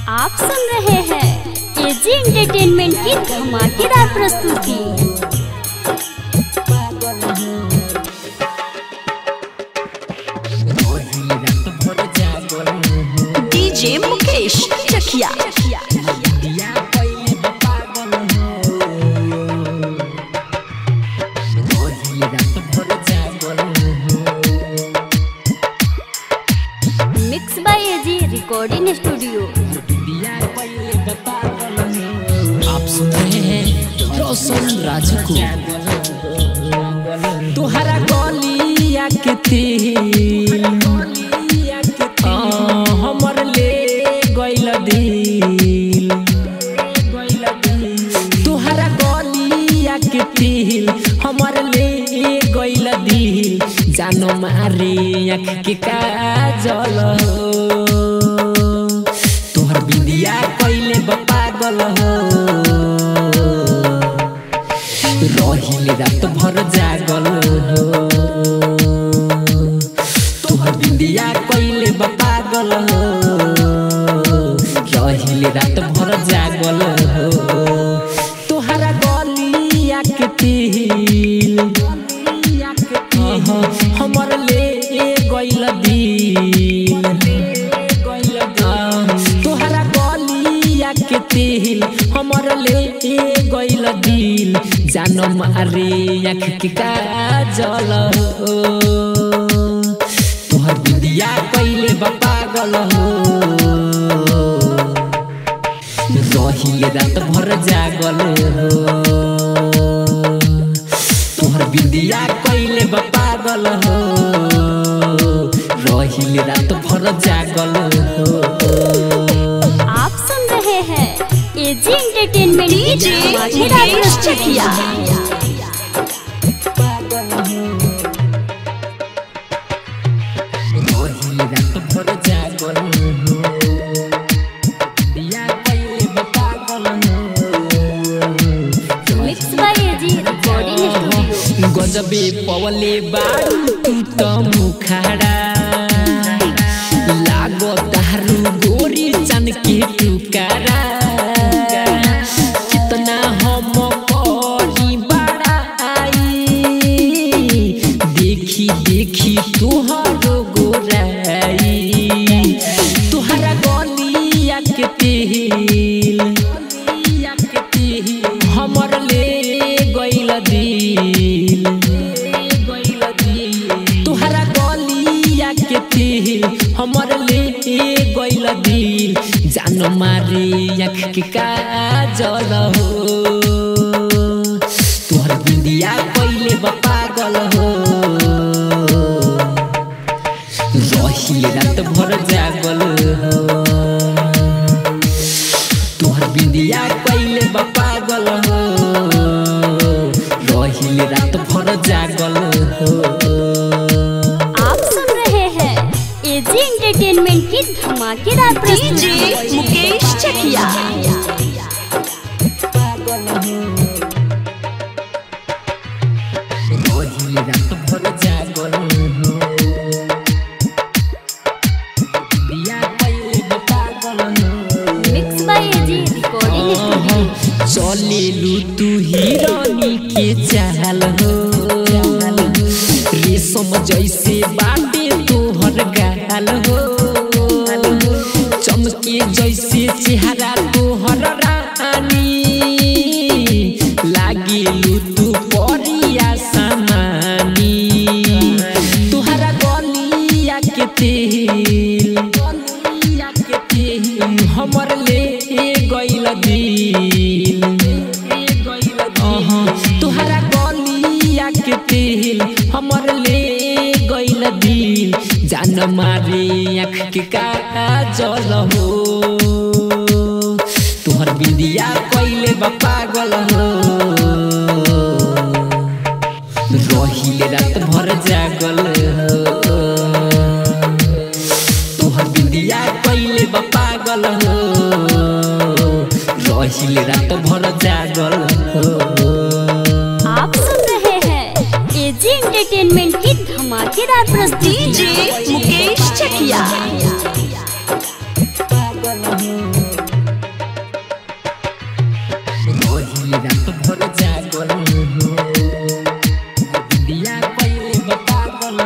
आप सुन रहे हैं एजी एंटरटेनमेंट की धमाकेदार प्रस्तुति DJ Mukesh Chakiya mix by AG recording studio आप सुन रहे हैं रोशन राजू को तुहरा गलिया के तिल आ, हमर ले गइल दिल तुहरा गलिया के तिल हमर ले गइल दिल जानो मारे आँख के काजल हो तोहर बिंदिया कइले बा पागल हो रहिले रात भर जागल हो तोहर बिंदिया कइले बा पागल हो रहिले रात भर जागल हो तोहरा गलिया के तिल अह, हमर ले गइल दिल तोहरा गलिया के तिल हमर ले गइल दिल जान मारे आँख के काजल हो तोहर बिंदिया कइले बा पागल हो रहिले रात भर जागल हो तोहर बिंदिया कइले बा पागल हो रहिले रात भर जागल हो आप सुन रहे हैं एजी एंटरटेनमेंट की डीजे धमाकेदार मुकेश प्रस्तुति चकिया रहिले रात भर जागल हो बिया कइले बा पागल हो mix by AG recording studio गजबे पवले बारू तू त मुखाडा लागो तारू गोरी चन के टुकारा कितना हम करी बड़ा आई देखी देखी तुहरो गोराई तुहरा गलिया के तेल हमर ले गइल दिल तुहरा गलिया के तिल हमर ले गइल दिल जान मारे आँख के काजल हो तुहर बिंदिया कइले बा पागल हो रहिले रात भर जागल हो तोहर बिंदिया कइले बा पागल हो रहिले रात भर जागल हो आप सुन रहे हैं एजी एंटरटेनमेंट की धमाकेदार डीजे प्रस्तुति मुकेश चकिया रहिले रात भर जागल हो बिंदिया कइले बा पागल हो mix by AG recording studio चलेलु तू हिरानी के चाल हो रेशम जैसे बाटे तोहर गाल हो चमके जैसे चेहरा तोहर रानी लागेलु तू परिया समानी तोहरा गलिया के तेल हमर ले गइल दिल अहाँ, तोहरा गलिया के तेल हमर ले गइल दिल जान मारे आँख के काजल हो तोहर बिंदिया कइले बा पागल हो रहिले रात भर जागल हो तोहर बिंदिया कइले बा पागल हो रहिले रात भर जागल हो आप सुन रहे हैं एजी एंटरटेनमेंट की धमाकेदार प्रस्तुति डीजे मुकेश चकिया रात भर जागल हो बिंदिया पहले बता गल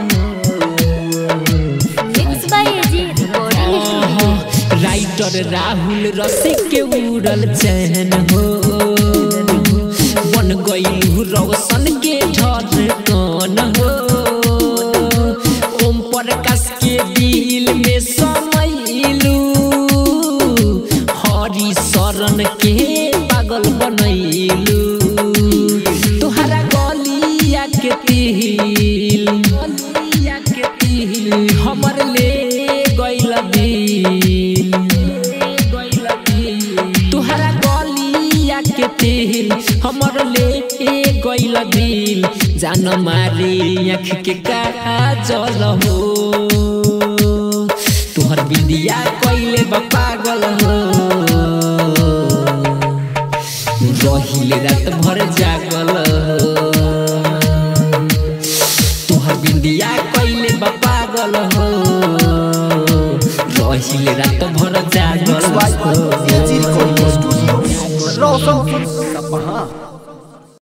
mix by AG recording studio writer Rahul Rasik के उड़ल चैन हो बन गई रोशन के ढर कौन हो ओम प्रकाश के दिल में समैलू हरि शरण के पागल बनैलू तोहरा गलिया के तिल गलिया के तिल हमर ले गइल दिल गइल दिल तोहरा गलिया के तिल हमर ले गइल दिल जान मारी आँख के काजल हो तोहर बिंदिया कइले बा पागल हो रहिले रात भर जागल हो तोहर बिंदिया कइले बा पागल हो रहिले रात भर जागल बाय हो एजी रिकॉर्डिंग स्टूडियो रोशनपुर सपहा